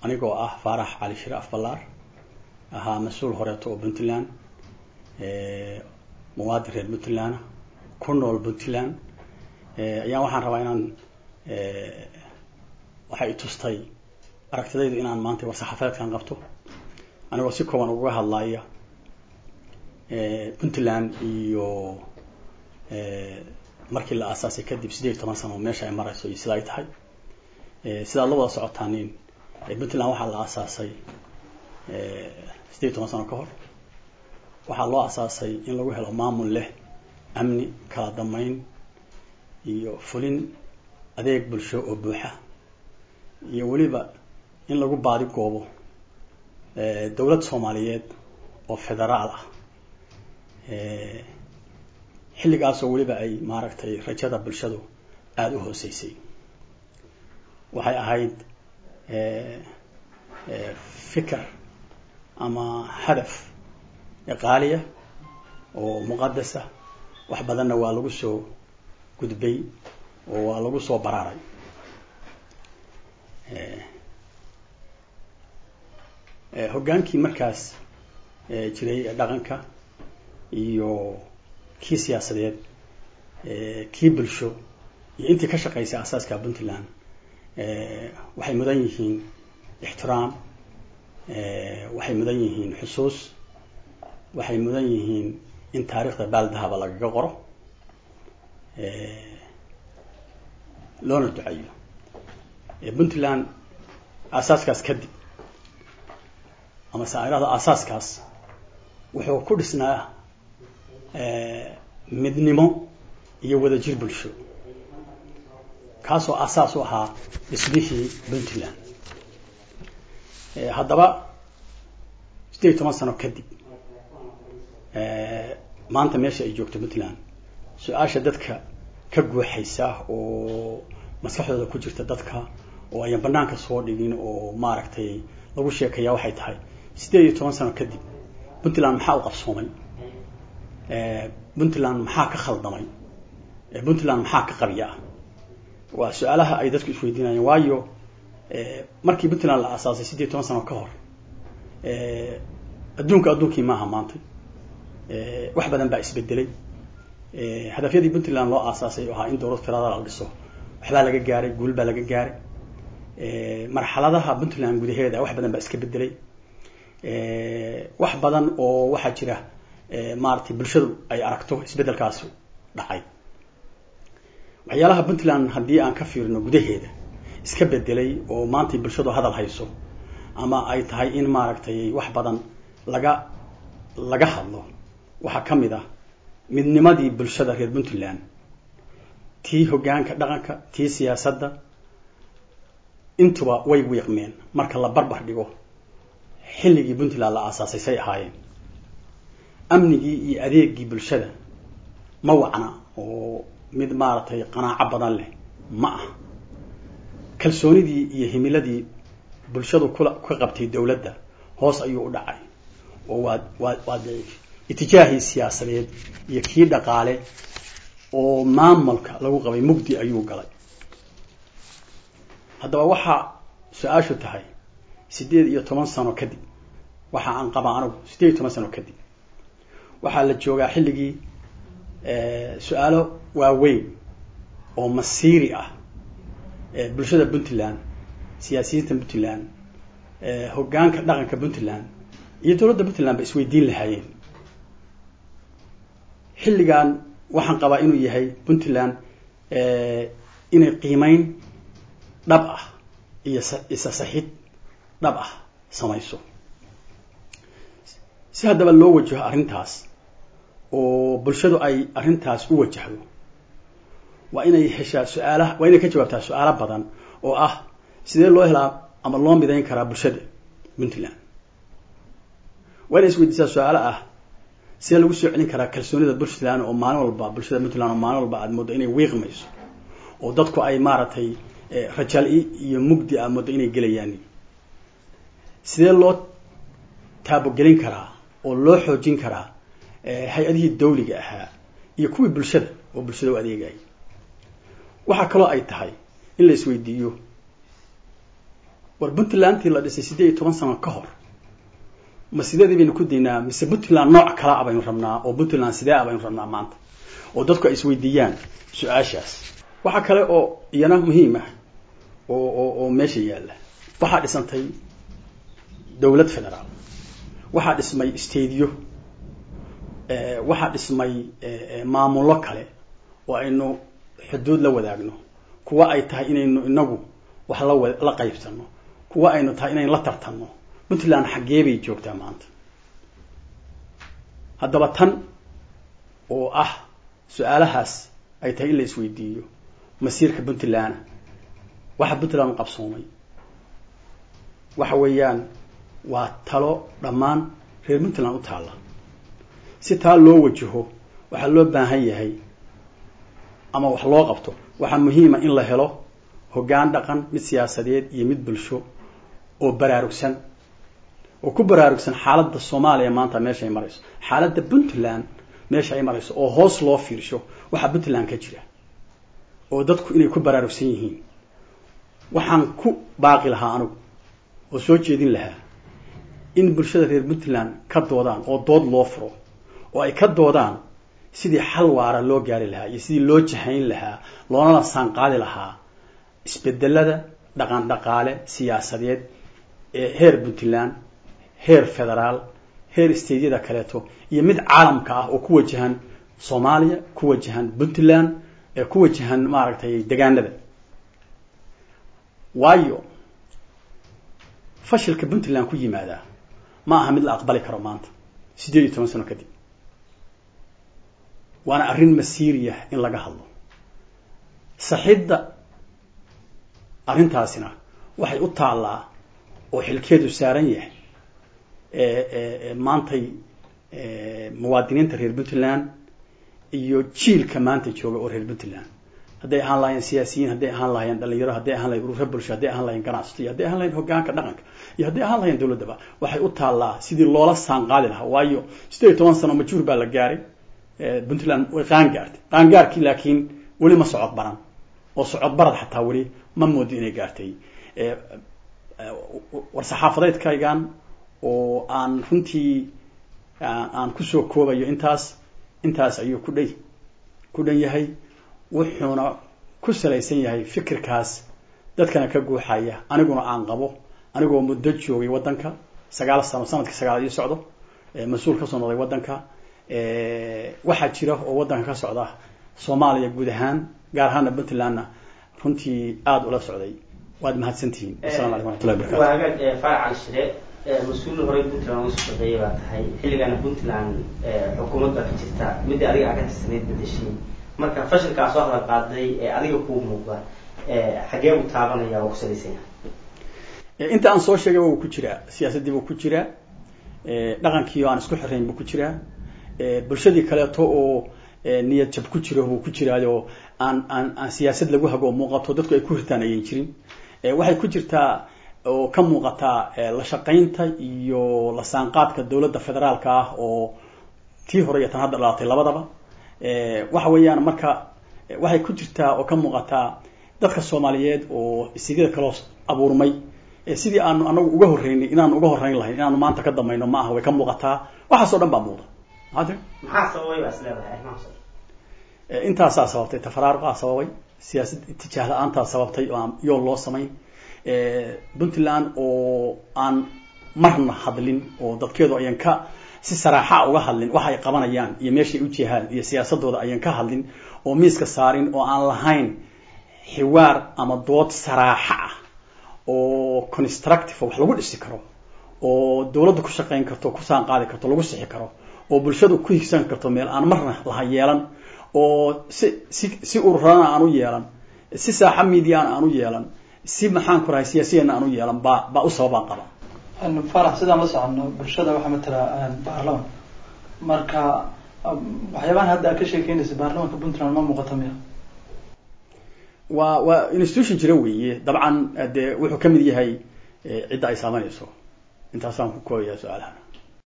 anigoo ah faarax cali shire afballaar ahaa mas-uul horeeto oo puntland muwaadin reer puntland ku nool puntland ayaan waxaan rabaa inaan waxay i tustay aragtidaydu inaan maanta war-saxaafeedkan qabto anigoo si kooban uga hadlaya puntland iyo markii la aasaasay kadib sideed iyo toban sano meesha ay marayso iyo sida ay tahay sidaad la wada socotaanin puntland waxaa la aasaasay sideed iyo toban sano ka hor waxaa loo aasaasay in lagu helo maamul leh amni kala damayn iyo fulin adeeg bulsho oo buuxa iyo weliba in lagu baadi goobo dowlad soomaaliyeed oo federaal ah xilligaasoo weliba ay maaragtay rajada bulshadu aada u hooseysay waxay ahayd fikir ama hadaf qaaliya oo muqadasa wax badanna waa lagu soo gudbay oo waa lagu soo baraaray hoggaankii markaas jiray dhaqanka iyo kii siyaasadeed kii bulsho iyo intii ka shaqaysay asaaska puntland waxay mudan yihiin ixtiraam waxay mudan yihiin xusuus waxay mudan yihiin in taariikhda baaldahaba lagaga qoro loona duceeyo puntland aasaaskaas kadib ama saairada aasaaskaas wuxuu ku dhisnaa midnimo iyo wadajir bulsho kaasoo asaas u ahaa dhismihii puntland haddaba sideed iyo toban sano kadib maanta meesha ay joogto puntland su-aasha dadka ka guuxaysa oo maskaxdooda ku jirta dadka oo ayan banaanka soo dhigin oo maaragtay lagu sheekaya waxay tahay sideed iyo toban sano kadib puntland maxaa u qabsoomay puntland maxaa ka khaldamay puntland maxaa ka qabya ah waa su-aalaha ay dadku isweydiinayeen waayo markii puntland la aasaasay sideed iyo toban sano ka hor adduunka adduunkii maaha maanta wax badan baa isbedelay hadafyadii puntland loo aasaasay oo ahaa in dowlad federaal la dhiso waxbaa laga gaaray guul baa laga gaaray marxaladaha puntland gudaheeda wax badan baa iska bedelay wax badan oo waxaa jira maaragtay bulshadu ay aragto isbedelkaasi dhacay waxyaalaha puntland haddii aan ka fiirino gudaheeda iska bedelay oo maantay bulshadu hadal hayso ama ay tahay in maaragtay wax badan laga laga hadlo waxaa ka mid ah midnimadii bulshada reer puntland tii hoggaanka dhaqanka tii siyaasadda intuba way wiiqmeen marka la barbar dhigo xilligii puntland la aasaasay say ahaayeen amnigii iyo adeegii bulshada ma wacna oo mid maaragtay qanaaco badan leh ma ah kalsoonidii iyo himiladii bulshadu kula ka qabtay dowladda hoos ayuu u dhacay oo waa waa waa daciif itijaahii siyaasadeed iyo kii dhaqaale oo maamulka lagu qabay mugdi ayuu galay haddaba waxaa su-aashu tahay sideed iyo toban sano kadib waxa aan qabaa anigu sideed iyo toban sano kadib waxaa la joogaa xilligii su-aalo waaweyn oo masiiri ah bulshada puntland siyaasiyiinta puntland hoggaanka dhaqanka puntland iyo dowladda puntland ba isweydiin lahaayeen xilligan waxaan qabaa inuu yahay puntland inay qiimeyn dhab ah iyo isa saxid dhab ah samayso si haddaba loo wajaho arrintaas oo bulshadu ay arrintaas u wajahdo waa inay heshaa su-aalaha waa inay ka jawaabtaa su-aalo badan oo ah sidee loo helaa ama loo midayn karaa bulshada puntland waa inay isweydiisaa su-aalo ah sidee lagu soo celin karaa kalsoonida puntland oo maalin walba bulshada puntland oo maalin walba aad mooddo inay wiiqmayso oo dadku ay maaragtay rajal-i iyo mugdi aad mooddo inay gelayaan sidee loo taabogelin karaa oo loo xoojin karaa hay-adihii dawliga ahaa iyo kuwii bulshada oo bulshada u adeegayay waxaa kaloo ay tahay in la isweydiiyo war puntlandtii la dhisay siddeed iyo toban sano ka hor ma sideedii baynu ku daynaa mise puntland nooc kala a baynu rabnaa oo puntland sidee a baynu rabnaa maanta oo dadku ay isweydiiyaan su-aashaas waxaa kale oo iyana muhiim ah oo oo oo meesha yaalla waxaa dhisantay dowlad federaal waxaa dhismay stadiyo waxaa dhismay maamullo kale oo aynu xuduud la wadaagno kuwa ay tahay inaynu inagu wax la la qaybsano kuwa aynu tahay inaynu la tartanno puntland xaggee bay joogtaa maanta haddaba tan oo ah su-aalahaas ay tahay in la isweydiiyo masiirka puntland waxa puntland u qabsoomay waxa weeyaan waa talo dhammaan reer puntland u taalla si taa loo wajaho waxaa loo baahan yahay ama wax loo qabto waxaa muhiima in la helo hoggaan dhaqan mid siyaasadeed iyo mid bulsho oo baraarugsan oo ku baraarugsan xaaladda soomaaliya maanta meesha ay marayso xaaladda puntland meesha ay marayso oo hoos loo fiirsho waxaa puntland ka jira oo dadku inay ku baraarugsan yihiin waxaan ku baaqi lahaa anigu oo soo jeedin lahaa in bulshada reer puntland ka doodaan oo dood loo furo oo ay ka doodaan sidii xal waara loo gaari lahaa iyo sidii loo jahayn lahaa loonala saanqaadi lahaa isbedelada dhaqan dhaqaale siyaasadeed ee heer puntland heer federaal heer stadeyada kaleeto iyo mid caalamka ah oo ku wajahan soomaaliya ku wajahan puntland ee ku wajahan maaragtay degaanada waayo fashilka puntland ku yimaadaa ma aha mid la aqbali karo maanta siddeed iyo toban sano kadib waana arrin masiiriyah in laga hadlo saxidda arrintaasina waxay u taallaa oo xilkeedu saaran yahay maantay muwaadiniinta reer puntland iyo jiilka maanta jooga oo reer puntland hadday ahaan lahayeen siyaasiyiin hadday ahaan lahayeen dhalinyaro hadday ahaan lahayen urura bulsho hadday ahaan lahayeen ganacsato iyo hadday ahaan lahayeen hogaanka dhaqanka iyo hadday ahaan lahayeen dowladdaba waxay u taallaa sidii loola saanqaadi lahaa waayo siddeed iyo toban sano majuur baa la gaaray puntland way qaangaartay qaangaarkii laakiin weli ma socod baran oo socod barad xataa weli ma moodo inay gaartay war saxaafadeedkaygan oo aan runtii aan kusoo koobayo intaas intaas ayuu ku dhay ku dhan yahay wuxuuna ku salaysan yahay fikirkaas dadkana ka guuxaya aniguna aan qabo anigoo muddo joogay waddanka sagaal sano sanadkii sagaal ii socdo mas-uul kasoo noqday waddanka waxaa jira oo waddanka ka socda soomaaliya guud ahaan gaar ahaana puntlandna runtii aada ula socday waad mahadsantihiin asalamu alaikum waraxmatullahi barakatu waa hagaag faracal shire mas-uul horey puntland uga soo shaqeeyay baa tahay xilligana puntland xukuumad baa ka jirta midii adiga aa ka tirsanayd bedeshay marka fashilkaa soo hadal qaaday ee adiga kuu muuqda xagee buu taabanaya oo ku salaysan yahay inta aan soo sheegay wuu ku jiraa siyaasaddii buu ku jiraa dhaqankii oo aan isku xirayn buu ku jiraa bulshadii kaleeto oo niyad jab ku jiro buu ku jiraayo aan aan aan siyaasad lagu hago muuqato dadku ay ku hirtaan ayan jirin waxay ku jirtaa oo ka muuqataa la shaqaynta iyo la saanqaadka dowladda federaalka ah oo tii hore iyo tan hadda dhalatay labadaba waxa weeyaan marka waxay ku jirtaa oo ka muuqataa dadka soomaaliyeed oo isigada kaloo abuurmay sidii aanu anagu uga horreynay inaanu uga horreyn lahayn inaanu maanta ka dambayno ma aha way ka muuqataa waxaasoo dhan baa muuqda maxaa maxaa sababay baa is leedahay arrimahaas intaasaa sababtay tafaraaruqaa sababay siyaasad itijaah la-aantaa sababtay oo aan yool loo samayn puntland oo aan marna hadlin oo dadkeedu ayan ka si saraaxa uga hadlin waxa ay qabanayaan iyo meeshay u jihaan iyo siyaasadooda ayan ka hadlin oo miiska saarin oo aan lahayn xiwaar ama dood saraaxa ah oo constructive wax lagu dhisi karo oo dowladda ku shaqayn karto ku saan qaadi karto lagu sixi karo oo bulshadu ku higsan karto meel aan marna laha yeelan oo si si si ururana aan u yeelan si saaxa mediana aan u yeelan si maxaan ku rahay siyaasiyana aan u yeelan baa baa u sababaan qaba farax sidaan la socono bulshada waxaa matala baarlaman marka waxyaabahan hadda aad ka sheekeynaysa baarlamanka puntland ma muuqata miya waa waa institution jira weeye dabcan dee wuxuu kamid yahay cidda ay saameynayso intaasaan ku koobaya su-aalaha